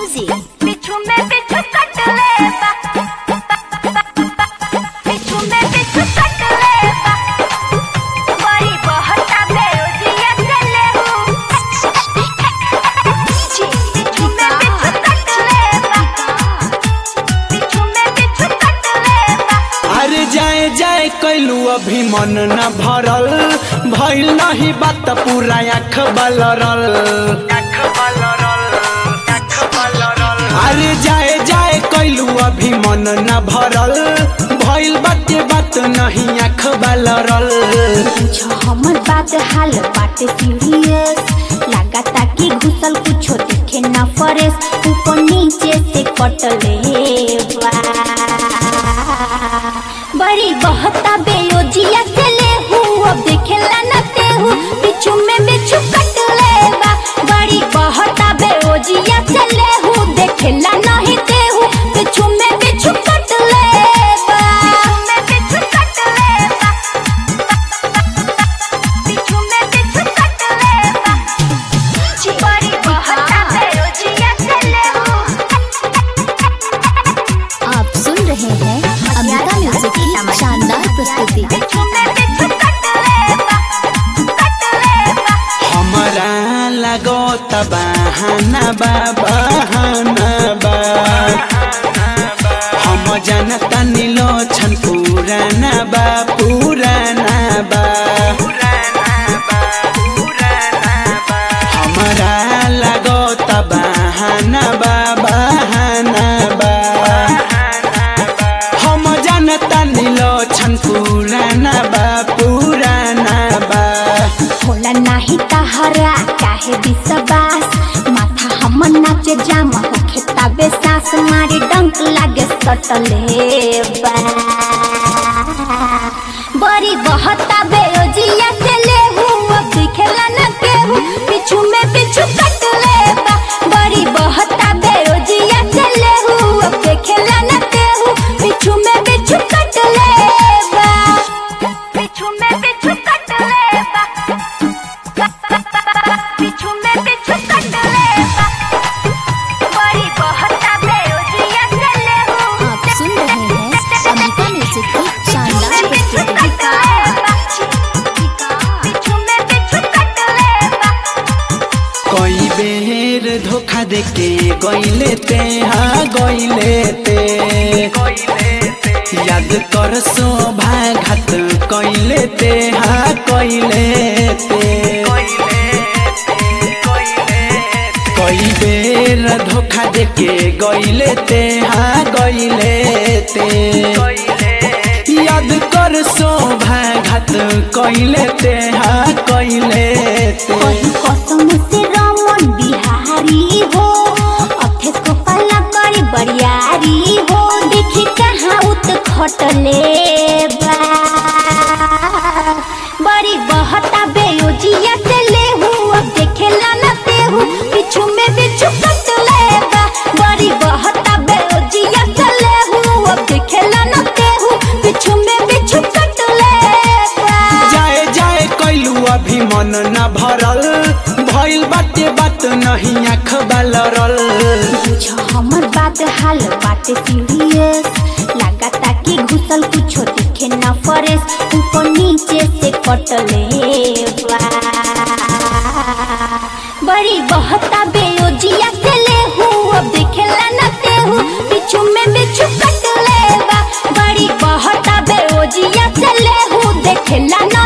Music. बिच्छू में बिच्छू कट ले बा बिच्छू में बिच्छू कट ले बा बड़ी बहुत बेरोजिया चले हूँ बिच्छू में बिच्छू कट ले बा बिच्छू में बिच्छू कट ले बा अरे जाए जाए कैलू अभी मन न भरल भइल नहीं बात पूरा आँख बलरल अरे जाए जाए कैलू अभी मन न भरल भइल बाटे बात नहीं आँख बलरल पूछो हमर बात हाल बाटे सीरियस लगाता कि घुसल कुछो दिखे न फरेस ऊपर नीचे से कटले बा बड़ी बहता बेयोजिया से ले हूँ अब देखेला न ते हूँ बिच्छू में बिच्छू कटले बा बड़ी बहता बेयोजिया से ले हूँ देखेला नहीं ते हूँ बिच्छू में बिच्छू कटले बा में बिच्छू कटले बा बिच्छू में बिच्छू कट ले बा बड़ी बहुत बेरोजिया चले हूँ आप सुन रहे हैं अमृता म्यूजिक की शानदार प्रस्तुति बिच्छू में बिच्छू कट ले बा कट ले बा हमरा लगो बहाना बा बहाना बा हम जनता नीलो छन पुराना बा पुराना बा हमरा लगो बहाना बा बहाना बा हम जनता नीलो छन पुराना बा पुराना बा होला नाही तहरा काहे विश्वास माथा हमर नाचे जाम होखे तबे सास मारी डंक लागे सटले बा बड़ी बहता बेरोजिया से ले हूँ अब दिखेला न के हूँ पिछू में पिछू कट ले बा बड़ी बहता बेरोजिया से ले हूँ अब देखेला न के हूँ पिछू में पिछू कट ले बा पिछू में पिछू कट ले बा पिछू में पिछू कट ले बा बड़ी बहता बेरोजिया से ले हूँ आप सुन रहे हैं अमृता म्यूजिक की शानदार प्रस्तुति कई बेर धोखा देके गईले ते हाँ गईले ते याद कर शोभा घात कईले ते हाँ कईले ते कई बेर धोखा देके गईले ते हाँ गईले ते याद कर शोभा घात कईले ते हाँ कईले ते कसम से रमन बिहारी हो अथेस को पल्ला करी बरियारी हो देखी कहाँ उत खटले बा बड़ी बहता बेयोजिया से ले हूँ अब देखेला न ते हूँ पिछू में बिच्छू कट ले बा बड़ी बहता बेयोजिया से ले हूँ अब देखेला न ते हूँ पिछू में बिच्छू कट ले बा जाए जाए कैलू अभी मन न भरल भइल बाटे बात नहीं आँख बलरल पूछो हमर बात हाल बाटे सीरियस लगाता कि घुसल कुछो दिखे न फरेस ऊपर नीचे से कटले बा बड़ी बहता बेयोजिया से ले हूँ अब देखेला न ते हूँ बिच्छू में बिच्छू कट ले बा बड़ी बहता बेयोजिया से ले हूँ देखेला न